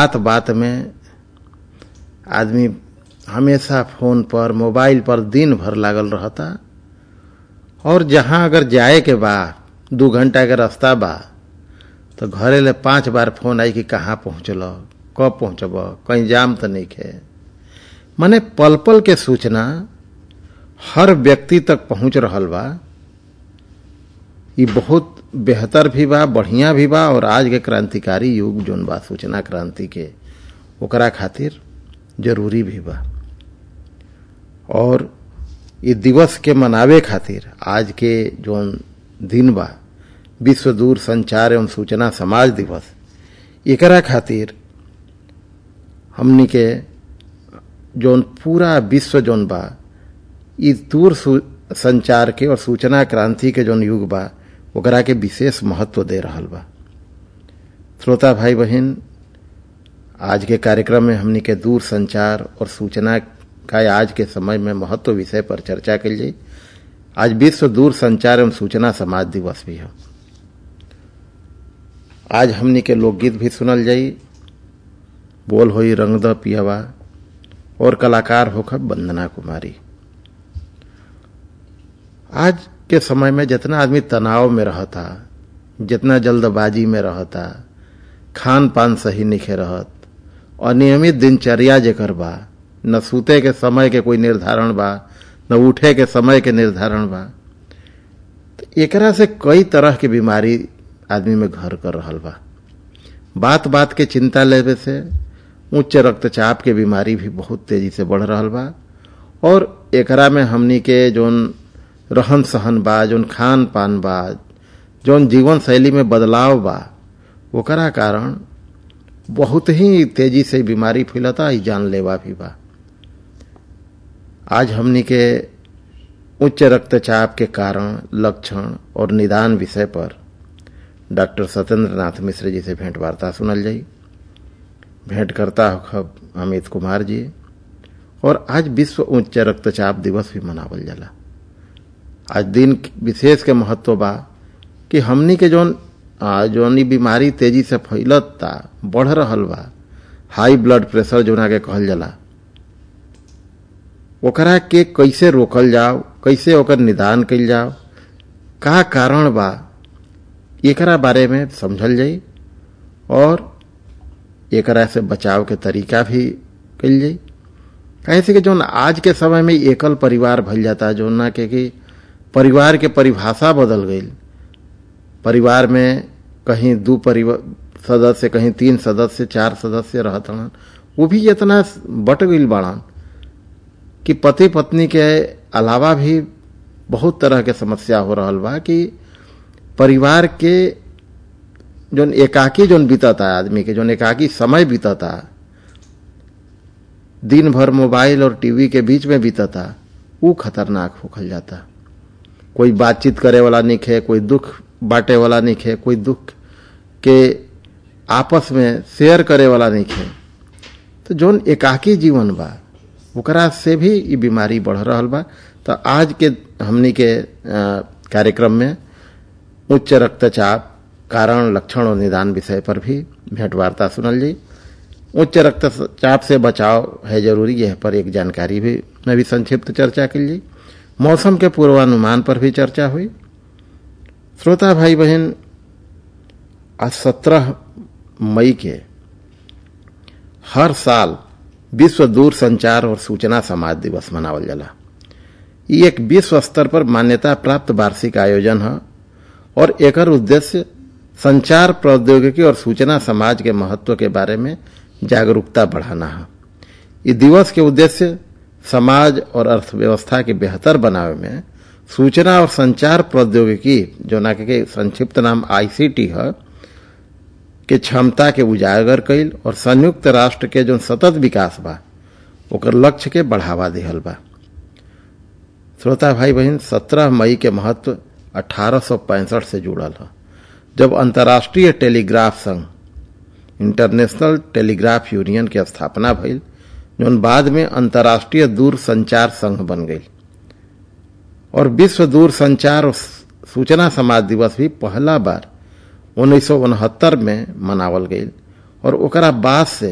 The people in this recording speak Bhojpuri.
बात बात में आदमी हमेशा फोन पर मोबाइल पर दिन भर लागल रहता और जहां अगर जाए के बा दू घंटा के रास्ता बा तो घरे ले पांच बार फोन आई कि कहाँ पहुंचल कब पहुंचब कहीं जाम तो नहीं खे माने पल पल के सूचना हर व्यक्ति तक पहुंच रहल बा ये बहुत बेहतर भी बा बढ़िया भी बा और आज के क्रांतिकारी युग जोन बा सूचना क्रांति के ओकरा खातिर जरूरी भी बा और ये दिवस के मनावे खातिर आज के जोन दिन बा विश्व दूर संचार एवं सूचना समाज दिवस एकरा खातिर हमनी के जोन पूरा विश्व जोन बा ई दूर संचार के और सूचना क्रांति के जोन युग बा ओकरा के विशेष महत्व दे रहल बा श्रोता भाई बहन आज के कार्यक्रम में हमनी के दूर संचार और सूचना का आज के समय में महत्व विषय पर चर्चा कल जाई आज विश्व दूर संचार एवं सूचना समाज दिवस भी है आज हमनी के लोकगीत भी सुनल जाई बोल होई रंग द पियावा और कलाकार होकर वंदना कुमारी आज के समय में जितना आदमी तनाव में रहता जितना जल्दबाजी में रहता खान पान सही निखे रहत अनियमित दिनचर्या जेकर बा न सूते के समय के कोई निर्धारण बा न उठे के समय के निर्धारण बा तो एकरा से कई तरह की बीमारी आदमी में घर कर रहल बा बात बात के चिंता लेवे से उच्च रक्तचाप के बीमारी भी बहुत तेजी से बढ़ रहल बा और एकरा में हमनी के जोन रहन सहन बा जोन खान पान बा जोन जीवन शैली में बदलाव बा ओकरा कारण बहुत ही तेजी से बीमारी फैलता ही जानलेवा भी बा आज हमनी के उच्च रक्तचाप के कारण लक्षण और निदान विषय पर डॉक्टर सत्येंद्र नाथ मिश्र जी से भेंट वार्ता सुनल जाई भेंट करता खब अमित कुमार जी और आज विश्व उच्च रक्तचाप दिवस भी मनावल जाला आज दिन विशेष के महत्व बा कि हमनी के जोन जोन बीमारी तेजी से फैलता बढ़ रहल बा हाई ब्लड प्रेशर जोना के कहल जाला ओकरा के कैसे रोकल जाओ कैसे ओकर निदान कल जाओ का कारण बा एकरा बारे में समझल जाई और एकरा से बचाव के तरीका भी कल जाई कैसे कि जोन आज के समय में एकल परिवार भल जाता जो ना के कि परिवार के परिभाषा बदल गई परिवार में कहीं दो परिवार सदस्य कहीं तीन सदस्य चार सदस्य रहत वो भी इतना बट गई बाड़न कि पति पत्नी के अलावा भी बहुत तरह के समस्या हो रहा बा कि परिवार के जोन एकाकी जोन बीतता आदमी के जोन एकाकी समय बीतता दिन भर मोबाइल और टीवी के बीच में बीतता वो खतरनाक होखल जाता कोई बातचीत करे वाला नहीं खे कोई दुख बांटे वाला नहीं खे कोई दुख के आपस में शेयर करे वाला नहीं खे तो जोन एकाकी जीवन बा ओकरा से भी ये बीमारी बढ़ रहा बा तो आज के हमनी के कार्यक्रम में उच्च रक्तचाप कारण लक्षण और निदान विषय पर भी भेंट वार्ता सुनल जी उच्च रक्तचाप से बचाव है जरूरी यह पर एक जानकारी भी में भी संक्षिप्त चर्चा कर ली मौसम के पूर्वानुमान पर भी चर्चा हुई श्रोता भाई बहन आज सत्रह मई के हर साल विश्व दूर संचार और सूचना समाज दिवस मनावल जाला ये एक विश्व स्तर पर मान्यता प्राप्त वार्षिक आयोजन है और एकर उद्देश्य संचार प्रौद्योगिकी और सूचना समाज के महत्व के बारे में जागरूकता बढ़ाना है इस दिवस के उद्देश्य समाज और अर्थव्यवस्था के बेहतर बनावे में सूचना और संचार प्रौद्योगिकी जो ना के संक्षिप्त नाम आईसीटी है के क्षमता के उजागर कैल और संयुक्त राष्ट्र के जो सतत विकास बा ओकर लक्ष्य के बढ़ावा दिहल बा श्रोता भाई बहन 17 मई के महत्व अठारह से जुड़ल है जब अंतर्राष्ट्रीय टेलीग्राफ संघ इंटरनेशनल टेलीग्राफ यूनियन के स्थापना भइल जौन बाद में अंतर्राष्ट्रीय दूर संचार संघ बन गई और विश्व दूर संचार और सूचना समाज दिवस भी पहला बार उन्नीस में मनावल गई और ओकरा बाद से